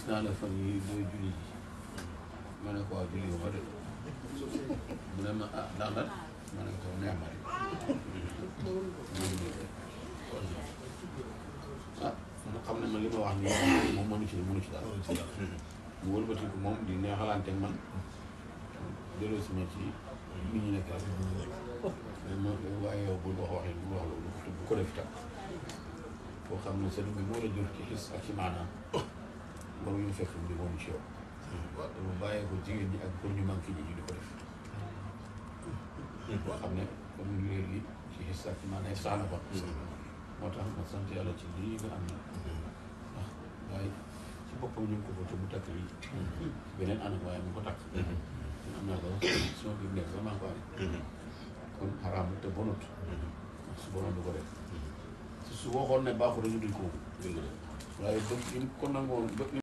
gis naa la fan yi booy julli ji ma ne ko waa julli ba de mu ne ma ah ndax lan ma ne ko neex ma rek ah mu xam ne man li ma wax nii moom mënu ci mënu ci daal mu wëlbati ko moom di neexalante ak man delloo si ma ci nit ñi nekk rek mais ma waaye yow bul wax waxee bul wax loolu bu ko def itam foo xam ne sëñ bi moo la jur ci xis ak ci maanaam waruñu fekk mu di woon ci yow te mu bàyyee ko jigéen ñi ak góor ñu manqué ñi ñu di ko def boo xam ne comme léegi ci xis ak ci maanaam sax na ko moo tax ma sant yàlla ci lii nga am na ndax waaye ci boppam ñu ngi ko ko te mu takk yi beneen anam waaye mu ko takk ñun am naa ko suma biir nekk sax maa ngi ko amee kon xaraam te bonut su bonoon du ko def su waxoon ne baaxul dañu duñ ko waaye bëgg ñu ko nangoon bëgg